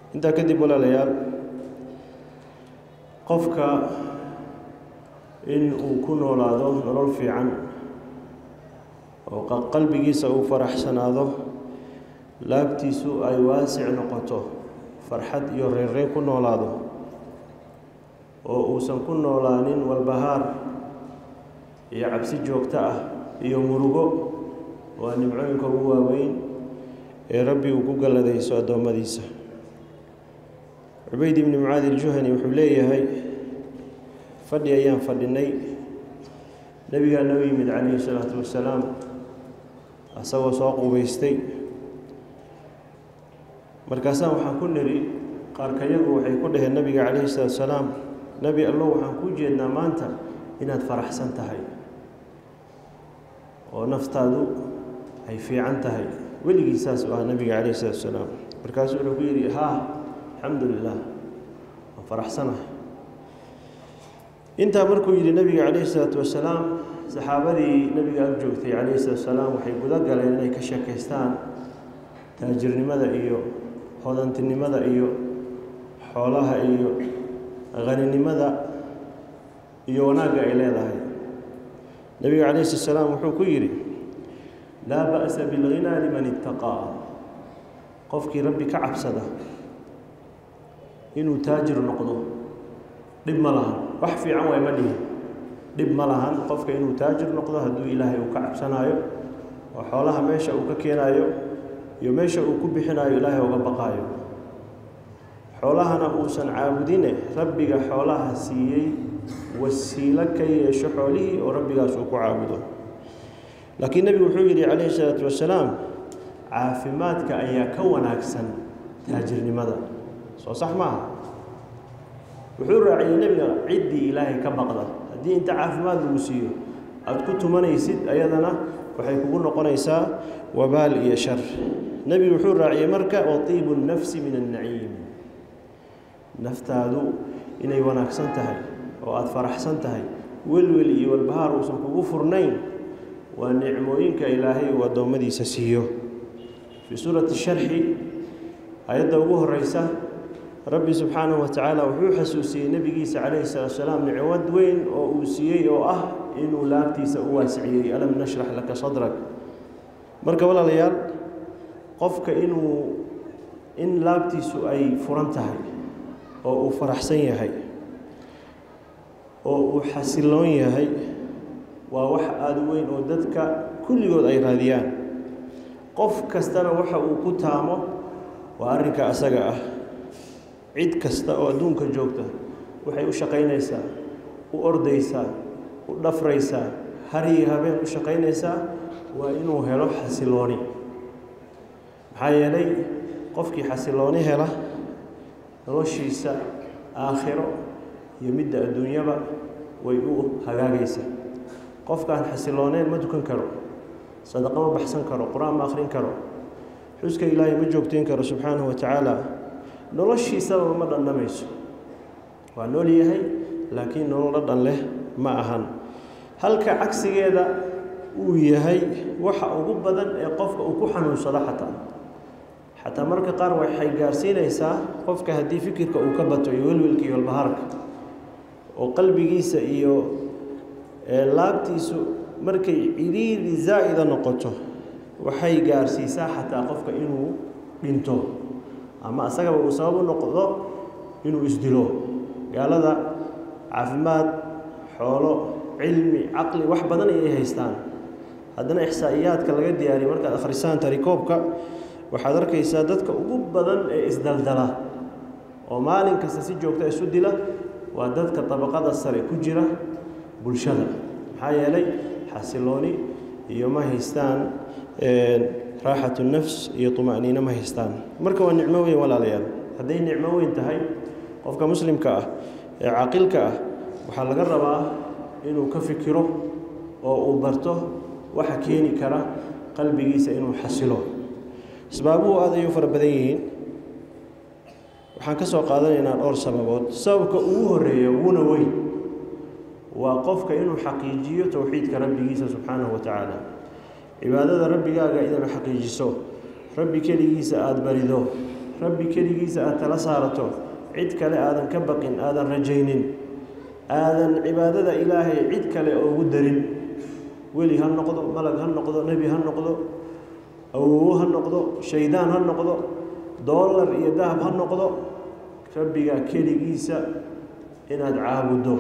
intaa kadib walaalayaal qofka in uu ku noolaado nolol fiican oo qalbigiisa uu faraxsanaado laabtiisu ay waasic noqoto farxad iyo reerreen ku noolaado oo uusan ku noolaanin walbahaar iyo cabsi joogto ah iyo murugo waa nimcooyinka ugu waaweyn ee rabbi uu ku galladayso addoommadiisa cubayd ibni mucaadi iljuhani wuxuu leeyahay fadhi ayaan fadhinay nebigaa noo yimid calayhi salaatu wasalaam asagoo soo qubaystay markaasaan waxaan ku nidhi qaarkayagu waxay ku dhaheen nebiga calayhi salaatu wasalaam nebi allow waxaan kuu jeednaa maanta inaad faraxsan tahay oo naftaadu ay fiican tahay weligii saas u ah nebiga calayhi salaatu wasalaam markaasuu wuxuu ku yidhi haa alxamdu lilah waan faraxsanahay intaa markuu yidhi nebiga calayhi salaatu wasalaam saxaabadii nebiga ag joogtay calayhi salaatu wasalaam waxay guda galeen inay ka sheekaystaan taajirnimada iyo hodantinimada iyo xoolaha iyo haninimada iyo wanaagga ay leedahay nebiga calayhi salatu wasalaam wuxuu ku yidhi laa ba'sa bilghinaa liman ittaqaa qofkii rabbi ka cabsada inuu taajir noqdo dhib ma lahan wax fiican waay ma dhihin dhib ma lahan qofka inuu taajir noqdo hadduu ilaahay uu ka cabsanaayo oo xoolaha meesha uu ka keenaayo iyo meesha uu ku bixinaayo ilaahay uga baqaayo xoolahana uusan caabudine rabbiga xoolaha siiyey wasiilo ka yeesho xoolihii oo rabbigaas uu ku caabudo laakiin nebigu wuxuu yidhi calayhi salaatu wasalaam caafimaadka ayaa ka wanaagsan taajirnimada soo sax maaha wuxuu raaciyey nebiga ciddii ilaahay ka baqda haddii inta caafimaad lagu siiyo aada ku tumanaysid ayadana waxay kugu noqonaysaa wabaal iyo shar nebigu wuxuu raaciyey marka watiibu nnafsi min annaciim naftaadu inay wanaagsan tahay oo aada faraxsan tahay welwel iyo walbahaar uusan kugu furnayn waa nicmooyinka ilaahay uu addoommadiisa siiyo fii suurati sharxi ayadda ugu horeysa rabbi subxaanahu wa tacaala wuxuu xasuusiyey nebigiisa calayhi salaatu salaam nicmad weyn oo uu siiyey oo ah inuu laabtiisa u waasiciyey alam nashrax laka sadrak marka walaalayaal qofka inuu in laabtiisu ay furan tahay oo uu faraxsan yahay oo uu xasiloon yahay waa wax aada u weyn oo dadka kulligood ay raadiyaan qof kastana waxa uu ku taamo waa arrinka asaga ah cid kasta oo adduunka joogta waxay u shaqaynaysaa u ordaysaa u dhafraysaa hariyi habeen u shaqaynaysaa waa inuu helo xasilooni maxaa yeelay qofkii xasilooni hela noloshiisa aakhiro iyo midda adduunyaba way u hagaagaysaa qofkaan xasilooneyn ma dukan karo sadaqo ma baxsan karo qur-aan ma akhrin karo xuska ilaahay ma joogtayn karo subxaanahu wa tacaala noloshiisaba ma dhandhamayso waa nool yahay laakiin nolol dhadhan leh ma ahan halka cagsigeeda uu yahay waxa ugu badan ee qofka uu ku xanuunsado xataa xataa marka qaar waxay gaarsiinaysaa qofka haddii fikirka uu ka bato iyo welwelka iyo walbahaarka oo qalbigiisa iyo laabtiisu markay cidhiiri zaa'ida noqoto waxay gaarsiisaa xataa qofka inuu dhinto ama asagaba uu sabab u noqdo inuu isdilo gaalada caafimaad xoolo cilmi caqli wax badan ayay haystaan haddana ixsaa'iyaadka laga diyaariya markaad akhrisaan tarikoobka waxaad arkaysaa dadka ugu badan ee isdaldala oo maalin kasta si joogta isu dila waa dadka dabaqada sare ku jira bulshada maxaa yeelay xasilooni iyo ma haystaan raaxatu nafs iyo tuma'niino ma haystaan marka waa nicmo weyn walaalayaal hadday nicmo weyn tahay qofka muslimka ah ee caaqilka ah waxaa laga rabaa inuu ka fikiro oo uu barto waxa keeni kara qalbigiisa inuu xasilo asbaabuhu aad ayuu fara badan yihiin waxaan ka soo qaadanaynaa dhowr sababood sababka ugu horeeya uguna weyn waa qofka inuu xaqiijiyo towxiidka rabbigiisa subxaanahu wa tacaala cibaadada rabbigaaga inaad xaqiijiso rabbi keligiisa aada barido rabbi keligiisa aad tala saarato cid kale aadan ka baqin aadan rajaynin aadan cibaadada ilaahay cid kale oogu darin weli ha noqdo malag ha noqdo nebi ha noqdo awowo ha noqdo shaydaan ha noqdo doolar iyo dahab ha noqdo rabbigaa keligiisa inaad caabuddo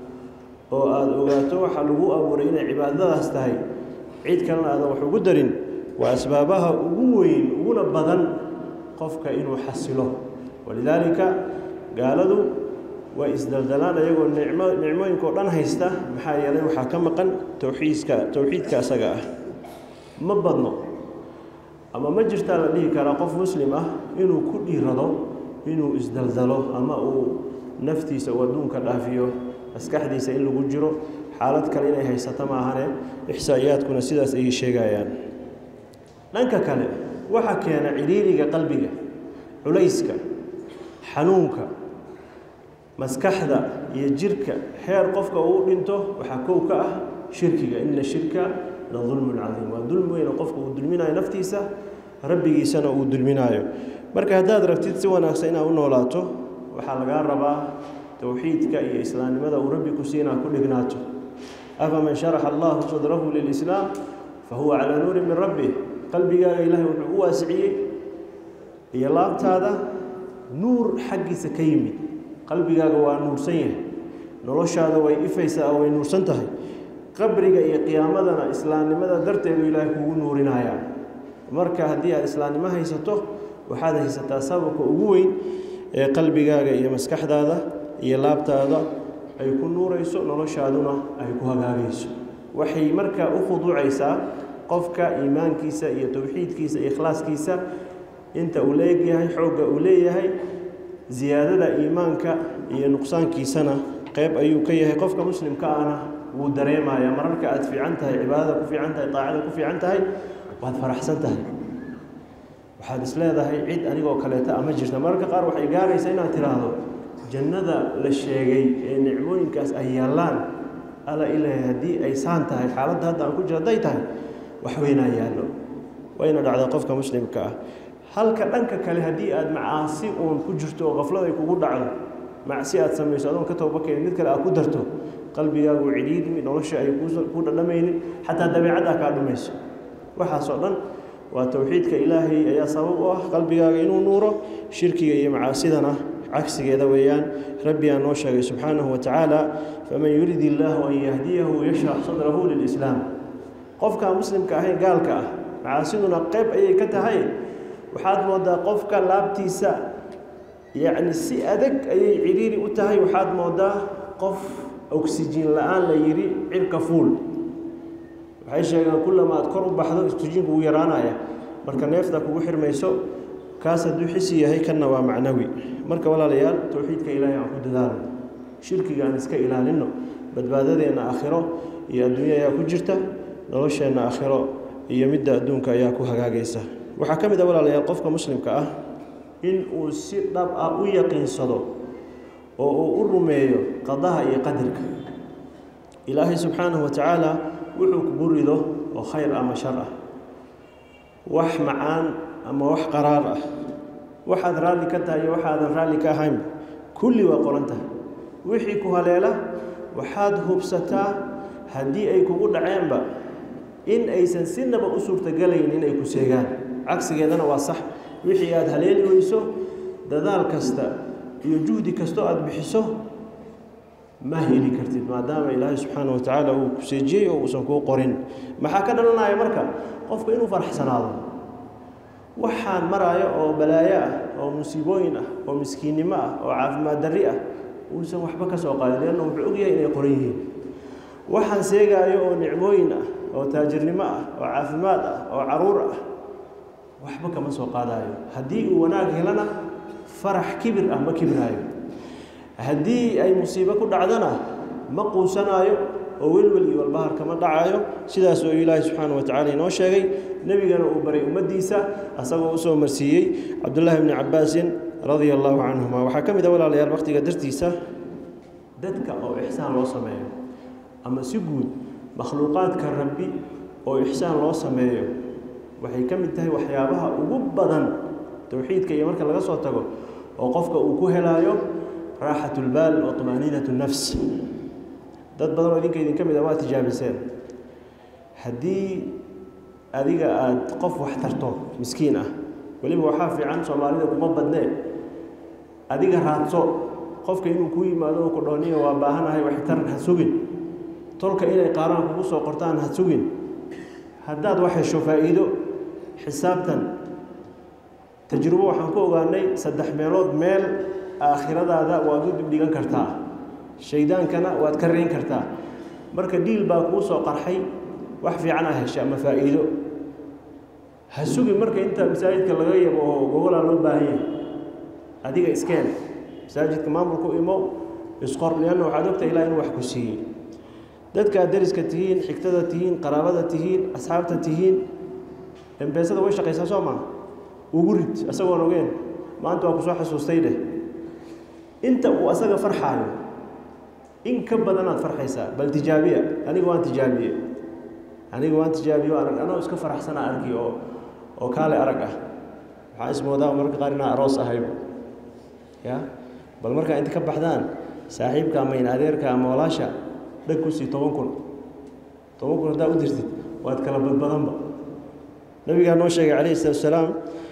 oo aada ogaato waxaa lagu abuuray inay cibaadadaas tahay cid kalena aadan wax ugu darin waa asbaabaha ugu weyn uguna badan qofka inuu xasilo walidaalika gaaladu way isdaldalaan ayagoo nicmo nicmooyinka oo dhan haysta maxaa yeelay waxaa ka maqan towxiidka towxiidka asaga ah ma badno ama ma jirtaa la dhihi karaa qof muslim ah inuu ku dhiirado inuu isdaldalo ama uu naftiisa uu adduunka dhaafiyo maskaxdiisa in lagu jiro xaalad kale inay haysato maahane ixsaa'iyaadkuna sidaas ayay sheegayaan dhanka kale waxaa keena cidhiiriga qalbiga culayska xanuunka maskaxda iyo jirka xeer qofka uu dhinto waxaa kow ka ah shirkiga ina shirka la dulmun cadiim waa dulmi weyn oo qofka uu dulminayo naftiisa rabbigiisana uu dulminaayo marka haddaad rabtid si wanaagsan inaad u noolaato waxaa lagaa rabaa towxiidka iyo islaamnimada uu rabbi ku siinaa ku dhignaato afaman sharaxa allahu sadrahu lilislaam fa huwa calaa nuurin min rabbih qalbigaaga ilaahay wuxuu u waasiciyey iyo laabtaada nuur xaggiisa ka yimid qalbigaaga waa nuursan yahay noloshaada way ifaysaa oo way nuursan tahay qabriga iyo qiyaamadana islaamnimada darteedu ilaahay kugu nuurinayaa marka haddii aad islaamnimo haysato waxaad haysataa sababka ugu weyn ee qalbigaaga iyo maskaxdaada iyo laabtaada ay ku nuurayso noloshaaduna ay ku hagaagayso waxay markaa u khuduucaysaa qofka iimaankiisa iyo towxiidkiisa iyo ikhlaaskiisa inta uu leegyahay xoogga uu leeyahay ziyaadada iimaanka iyo nuqsaankiisana qeyb ayuu ka yahay qofka muslimka ahna wuu dareemayaa mararka aad fiican tahay cibaadada ku fiican tahay daacada ku fiican tahay waad faraxsan tahay waxaad is leedahay cid anigoo kaleeta ama jirta mararka qaar waxay gaaraysaa inaad tidhaahdo jannada la sheegay ee nicmooyinkaas ay yaallaan alla ilaahay haddii ay saan tahay xaaladda hadda aan ku jiro hadday tahay wax weynaa yaallo wayna dhacdaa qofka muslimka ah halka dhanka kale haddii aad macaasi uun ku jirto oo qaflad ay kugu dhacdo macsi aad samayso adoon ka tooba keenin mid kale aad ku darto qalbigaagu cidhiidmi nolosha ay ku dhadhamaynin xataa dabeecaddaa kaa dhumayso waxaasoo dhan waa towxiidka ilaahay ayaa sabab u ah qalbigaaga inuu nuuro shirkiga iyo macaasidana cagsigeeda weeyaan rabbigaa noo sheegay subxaanahu wa tacaala faman yurid illaahu an yahdiyahu yashrax sadrahu lilislaam qofkaa muslimka ahayn gaalka ah macaasiduna qayb ayay ka tahay waxaad moodaa qofka laabtiisa yacni si adag ayay cidhiiri u tahay waxaad moodaa qof oksijiin la-aan la yidhi cirka fuul waxay sheegaan kullama aad kor u baxdo oksijiinku wuu yaraanaya marka neefta kugu xirmayso kaas hadduu xisi yahay kanna waa macnawi marka walaalayaal towxiidka ilaahay aan ku dadaalo shirkiga aan iska ilaalinno badbaadadeenna aakhiro iyo adduunyo ayaa ku jirta nolosheenna aakhiro iyo midda adduunka ayaa ku hagaagaysa waxaa ka mid a walaalayaal qofka muslimka ah in uu si dhab ah u yaqiinsado oo uu u rumeeyo qadaha iyo qadarka ilaahay subxaanahu wa tacaala wuxuu kugu rido oo khayr ama shar ah wax macaan ama wax qaraar ah waxaad raalli ka tahay iyo waxaadan raalli ka ahayn kulli waa qoran tahay wixii ku haleela waxaad hubsataa haddii ay kugu dhaceenba in aysan sinaba u suurtagalayn inay ku seegaan cagsigeedana waa sax wixii aada haleeli weyso dadaal kasta iyo juhdi kastoo aada bixiso ma heli kartid maadaama ilaahay subxaana wa tacaala uu ku seejiyey oo uusan kuu qorin maxaa ka dhalanaya marka qofka inuu faraxsanaado waxaan maraayo oo balaayo ah oo musiibooyin ah oo miskiinnimo ah oo caafimaad darri ah uusan waxba ka soo qaadin leanna wuxuu ogyahay inay qoran yihiin waxaan seegaayo oo nicmooyin ah oo taajirnimo ah oo caafimaad ah oo caruur ah waxba kama soo qaadaayo haddii uu wanaag helana farax kibir ah ma kibiraayo haddii ay musiibo ku dhacdana ma quusanaayo oo welwel iyo walbahar kama dhacayo sidaas oo ilaahay subxaana wa tacala inoo sheegay nebigana uu baray ummaddiisa asagoo usoo marsiiyey cabdullaahi bni cabbaasin radia allaahu canhuma waxaa ka mid a walaalayaal waqtiga dartiisa dadka oo ixsaan loo sameeyo ama si guud makhluuqaadka rabbi oo ixsaan loo sameeyo waxay ka mid tahay waxyaabaha ugu badan towxiidka iyo marka laga soo tago oo qofka uu ku helaayo raaxat lbaal wa طmaaniinat nafs dad badan oo idinka idinka mid a waa tijaabiseen haddii adiga aada qof wax tarto miskiin ah weliba waxaa fiican soomaalida kuma badnee adiga raadso qofka inuu ku yimaado oo ku dhooniya waa baahanahay waxtaran ha sugin tolka inay qaaraan kugu soo qortaan ha sugin haddaad wax hesho faa'iido xisaabtan tajrubo waxaan ku ogaanay saddex meelood meel aakhiradaada waad u dibdhigan kartaa shaydaankana waad ka reyn kartaa marka dhiil baa kuu soo qarxay wax fiican a hesha ama faa'iido ha sugin marka inta masaajidka laga yabo oo gogolaa loo baahan yahay adiga iskeen masaajidka maamulku imo isqor lianna waxaad ogta ilaa inuu wax ku siiyey dadkaad dariska tihiin xigtada tihiin qaraabada tihiin asxaabta tihiin embeesada way shaqaysaa soo maa ugu rid isagoon ogeen maanta waa kusoo xasuustay dheh inta uu asaga farxaayo in ka badanaad farxaysaa bal tijaabiya aniga waan tijaabiye aniga waan tijaabiye arag anoo iska faraxsana arki oo oo kaale arag ah waxaan ismoodaa mararka qaar inaa aroos ahayba ya bal markaa inta ka baxdaan saaxiibka ama in adeerka ama walaasha dhag ku sii toban kun toban kun haddaa u dirtid waad kala badbadanba nabigaa noo sheegay calayhi salatu wasalaam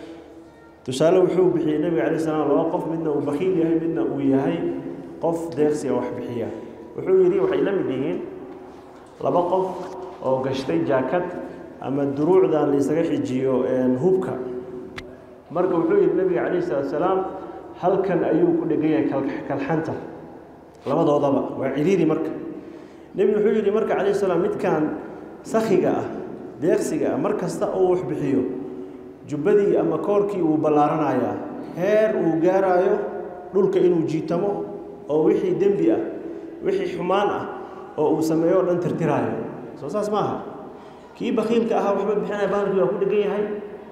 tusaale wuxuu bixiyey nebiga alay slam laba qof midna uu bakiil yahay midna uu yahay qof deeqsiga wax bixiya wuxuu yidhi waxay la mid yihiin laba qof oo gashtay jaakad ama duruucdan laysaga xijiyo hubka marka wuxuu yidhi nebiga calayhi salatu wasalaam halkan ayuu ku dhegan yahay kalxanta labadoodaba waa ciriiri marka nebigu wuxuu yidhi marka calayhi salaam midkan sakhiga ah deeqsiga ah mar kasta oo wax bixiyo jubbadii ama koorkii wuu ballaaranayaa heer uu gaaraayo dhulka inuu jiitamo oo wixii dembi ah wixii xumaan ah oo uu sameeyo o dhan tirtiraayo soo saas maaha kii bakiilka ahaa waxba bixinaya baalkii waa ku dhegan yahay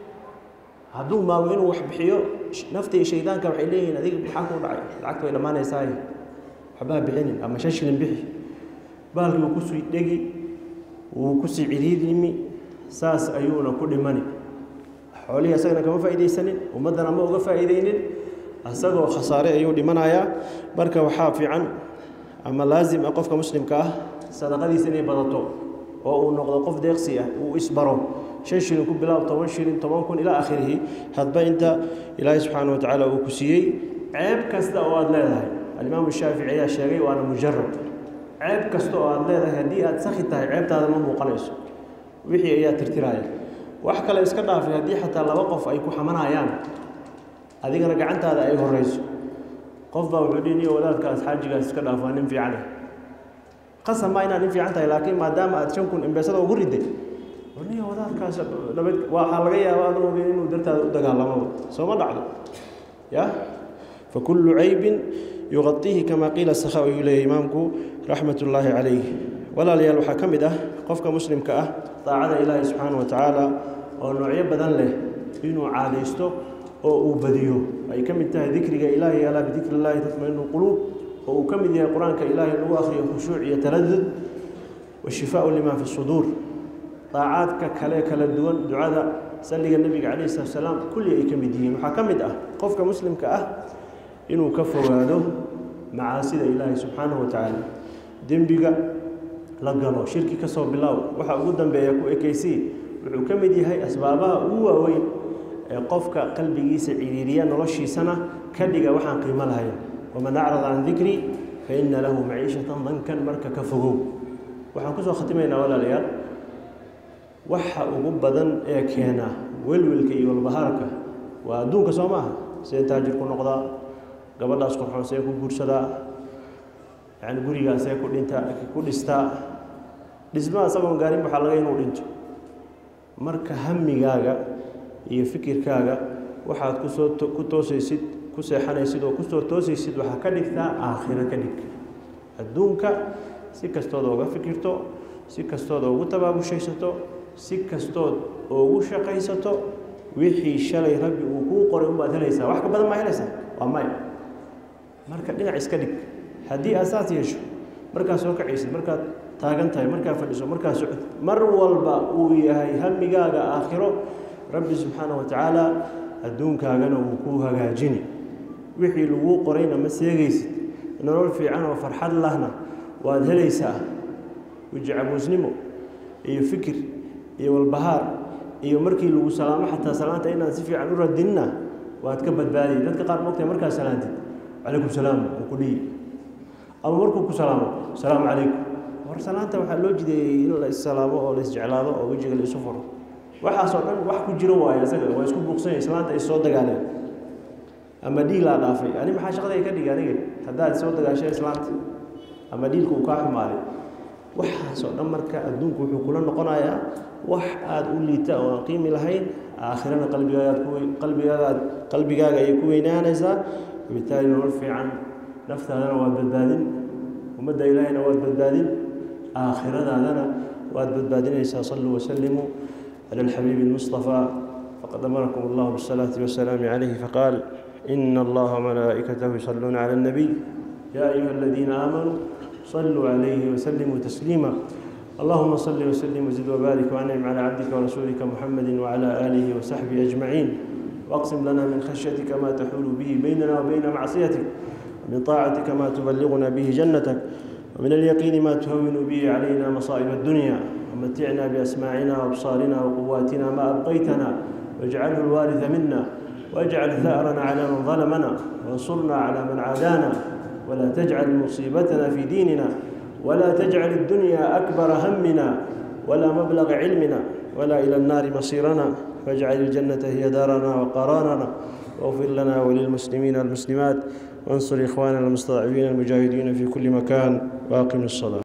hadduu maago inuu wax bixiyo nafta iyo shaydaanka waxay leeyihiin adiga maxaa kuu dhacay lacagta way dhammaanaysaaye waxbaha bixinin ama shan shilin bixi baalkii wuu kusii dhegi wuu kusii ciriidimi saas ayuuna ku dhimani xoolihii asagana kama faa'iidaysanin ummaddana ma uga faa'iidaynin asagoo khasaare ayuu dhimanayaa marka waxaa fiican ama laazim ah qofka muslimka ah sadaqadiisa inay badato oo uu noqdo qof deeqsi ah uu isbaro shan shilin ku bilaab toban shilin toban kun ilaa akhirihi hadba inta ilaahay subxaana wa tacaala uu ku siiyey ceeb kasta oo aada leedahay alimaamu shaafici ayaa sheegay waana mujarab ceeb kasta oo aada leedahay haddii aada sakhi tahay ceebtaada ma muuqanayso wixii ayaa tirtiraya wax kale iska dhaafay haddii xataa laba qof ay ku xamanayaan adigana gacantaada ay horeyso qof baa wuxuu dhihi niyo wadaadkaas xaajigaas iska dhaaf waa nin fiicane qasab maa inaad nin fiican tahay laakiin maadaama aad shan kun imbeesada ugu riday niyo wadaadkaas nabad waxaa laga yaabaa adoo ogeyn inuu dartaada u dagaalamaba sooma dhacdo ya fakullu caybin yuqadiihi kama qiila sakha ayuu leeyahy imaamku raxmat ullaahi calayh walaalayaal waxaa ka mid ah qofka muslimka ah daacada ilaahi subxaana wa tacaala oo noocyo badan leh inuu caadaysto oo uu badiyo ay ka mid tahay dikriga ilaahi alaa bidikri illaahi tatmainu quluub oo uu ka mid yahay qur-aanka ilaahi lagu akhriyo khushuuc iyo taladud washifaau lima fi suduur daacaadka kale kala duwan ducada salliga nebiga calayhi salatu salaam kulli ay ka mid yihiin waxaa ka mid ah qofka muslimka ah inuu ka fogaado macaasida ilaahi subxaanahu wa tacaala dembiga la galo shirki ka soo bilaaw waxa ugu dambeeya ku ekaysii wuxuu ka mid yahay asbaabaha ugu waaweyn ee qofka qalbigiisa ciriiriya noloshiisana ka dhiga waxaan qiimo lahayn waman acrada can dikrii fa ina lahu maciishatan dankan marka ka fogow waxaan kusoo khatimaynaa walaalayaal waxa ugu badan ee keena welwelka iyo walbahaarka waa adduunka soo maaha see taajir ku noqdaa gabadhaas qurxoon see ku guursadaa yani gurigaas see ku dhinta ku dhistaa dhismaha isagoon gaarin waxaa laga inuu dhinto marka hamigaaga iyo fikirkaaga waxaad kusoo ku toosaysid ku seexanaysid oo kusoo toosaysid waxaa ka dhigtaa aakhiro ka dhig adduunka si kastood ooga fikirto si kastood oogu tabaabushaysato si kastood oogu shaqaysato wixii shalay rabbi uu kuu qoray unbaad helaysaa wax ka badan maa helaysaa waa maya marka dhinac iska dhig haddii aad saas yeesho markaad soo kacaysid markaad taagan tahay markaad fadhiso markaad socod mar walba uu yahay hamigaaga aakhiro rabbi subxaana wa tacaala adduunkaagana wuu kuu hagaajini wixii laguu qorayna ma seegaysid nolol fiican oo farxad lahna waad helaysaa wejicabuusnimo iyo fikir iyo walbahaar iyo markii lagu salaamo xataa salaanta inaan si fiican u radinna waad ka badbaadiyay dadka qaar mogtahay markaa salaantid calaykum salaam uu ku dhihi ama markuu ku salaamo asalaamu calaykum war salaanta waxaa loo jideeyey in la issalaamo oo la isjeclaado oo wejiga la isu furo waxaasoo dhan wax ku jiro waayo isaga waa isku buuqsanya islaanta ay soo dagaaleen ama dhiilaa dhaafay ani maxaa shaqaday ka dhigi aniga haddaad soo dagaashay islaanta ama dhiilka uu kaa xumaaday waxaasoo dhan marka adduunku wuxuu kula noqonayaa wax aada u liita oo aan qiimi lahayn aakhirana qalbigaagaad ku qalbigaagaad qalbigaaga ayay ku weynaanaysaa wabitaali nolol fiican naftaadana waad badbaadin ummadda ilaahayna waad badbaadin aakhiradaadana waad badbaadinaysaa saluu wasalimuu cala alxabiibi almustafaa faqad amarakum allahu bisalaati wasalaami calayhi faqaal ina allaha wamalaa'ikatahu yusalluuna cala alnabiy yaa ayuha aladiina aamanuu صلوا عليه وسلموا تسليما اللهم صل وسلم وزد وبارك وانعم على عبدك ورسولك محمد وعلى اله وصحبه اجمعين واقسم لنا من خشيتك ما تحول به بيننا وبين معصيتك ومن طاعتك ما تبلغنا به جنتك ومن اليقين ما تهون به علينا مصائب الدنيا ومتعنا باسماعنا وابصارنا وقواتنا ما ابقيتنا واجعله الوارث منا واجعل ثارنا على من ظلمنا وانصرنا على من عادانا ولا تجعل مصيبتنا في ديننا ولا تجعل الدنيا أكبر همنا ولا مبلغ علمنا ولا إلى النار مصيرنا واجعل الجنة هي دارنا وقرارنا واغفر لنا وللمسلمين والمسلمات وانصر إخواننا المستضعفين المجاهدين في كل مكان واقم الصلاة